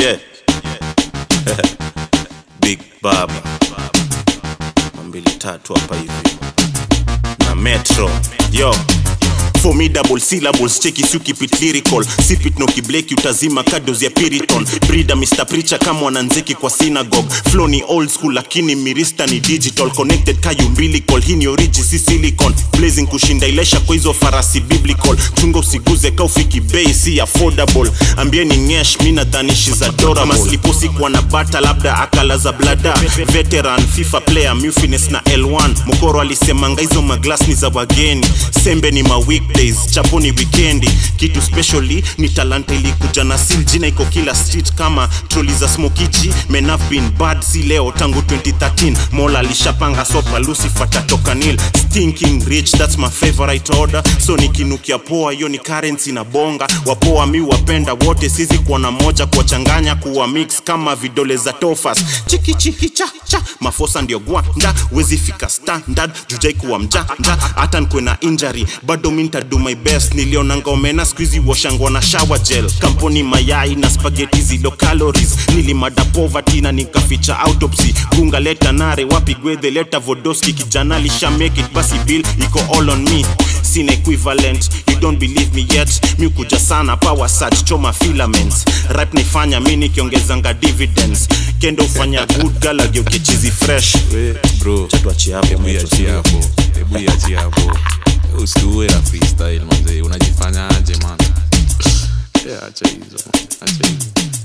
yeah. big baba mambili tatu hapa hivi na metro yo formidable syllables cheki si ukipit lyrical sipit no kibleki utazima kados ya piriton brida mr preacher kama wananzeki kwa synagogue flow ni old school lakini mirista ni digital connected kayu umbilical hii ni origi si silicon blazing kushinda ilesha kwa hizo farasi biblical chunga usiguze kaufiki bei si affordable ambieni ngesh mi nadhani she's adorable masliposi kuwa na bata labda akala za blada veteran fifa player mufines na l1 mokoro alisemanga hizo maglas ni za wageni sembe ni ma weekdays chapo ni wikendi kitu specially ni talanta ilikuja na sil jina iko kila street kama troli za smokiji men have been bad si leo tangu 2013 mola alishapanga sopa lucifer tatoka nil stinking rich that's my favorite order so nikinukia poa hiyo ni currency na bonga wapoa mi wapenda wote sizi kuona moja kuwachanganya kuwa mix kama vidole za tofas chiki chiki cha cha mafosa ndio gwanda wezi fika standard jujai kuwa mjanja hata nkwe na injury bado mi ntadu my best nilionanga omena skuizi washangwa na shower gel kampuni mayai na spageti zilo calories nilimada poverty na nikaficha autopsy gunga leta nare wapi gwedhe leta vodoski kijana lisha make it basi bill iko all on me sina equivalent you don't believe me yet mi kuja sana power search choma filaments rap naifanya mi nikiongezanga dividends kendo ufanya good girl ageuke chizi fresh bro chatuachie hapo hebu Metro, iachie hapo hebu iachie hapo usiue la freestyle manze unajifanyaje man Yeah, acha hizo acha hizo